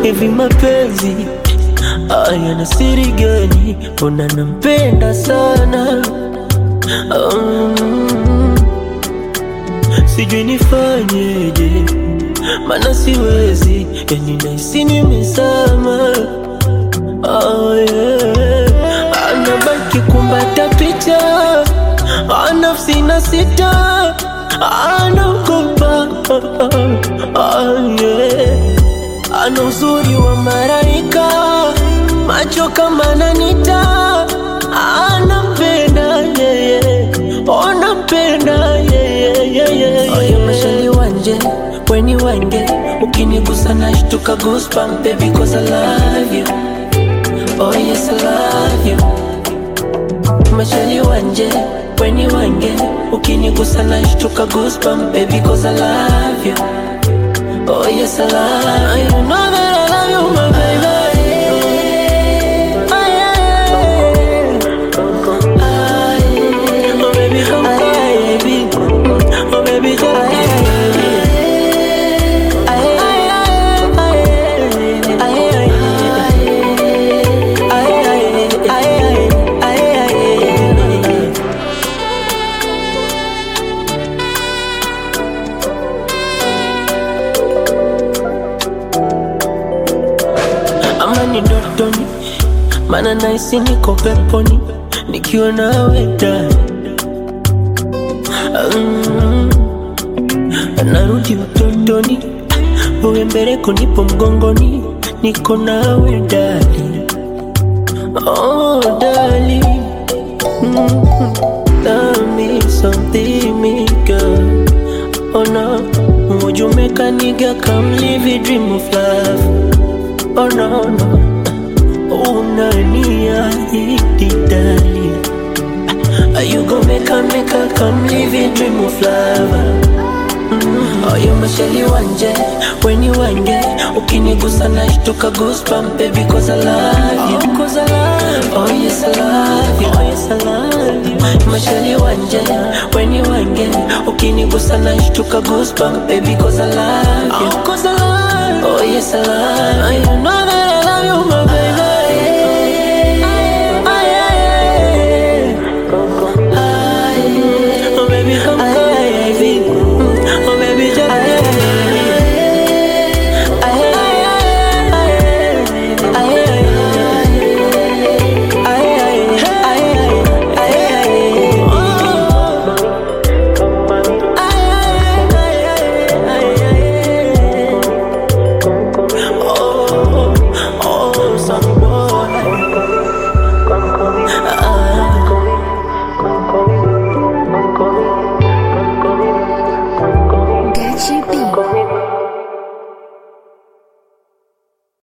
hivi mapenzi haya na siri gani? Mbona nampenda sana um, sijui nifanyeje, mana siwezi, yani nahisi nimezama oh, yeah. Anabaki kumbata picha nafsi na sita anaogopa oh, yeah. Ana uzuri wa maraika, macho kama nanita, anampenda yeye, onampenda yeye. Oyo mashali wanje weni wange, ukinigusa nashtuka goosebump baby cause I love you. Oh yes I love you. Mashali wanje weni wange, ukinigusa nashtuka goosebump baby cause I love you. Oh yes, I love you. You know that I love you, my baby. Oh, yeah. Ah, yeah. Oh, baby, come cry, baby. Oh, baby, come cry, baby. ama ni ndotoni, mana naisi niko peponi nikiwa nawe ndani. Mm, narudi utotoni, wewe mbeleko, nipo mgongoni, niko nawe ndani. Oh, darling, mm, tell me something, me girl. Oh no, would you make a nigga come live a dream of love? Oh no no, unaniahidi dali Are you gonna make a make a come live a dream of love? Mm. Oh, you mashali wanje, weni wange Ukinigusa nashtuka goosebump baby cause I love you oh, cause I love you. Oh yes I love you Oh yes I love you Mashali wanje, weni wange Ukinigusa nashtuka goosebump baby cause I love you oh, cause I love you. Oh yes I love you You know that I love you my baby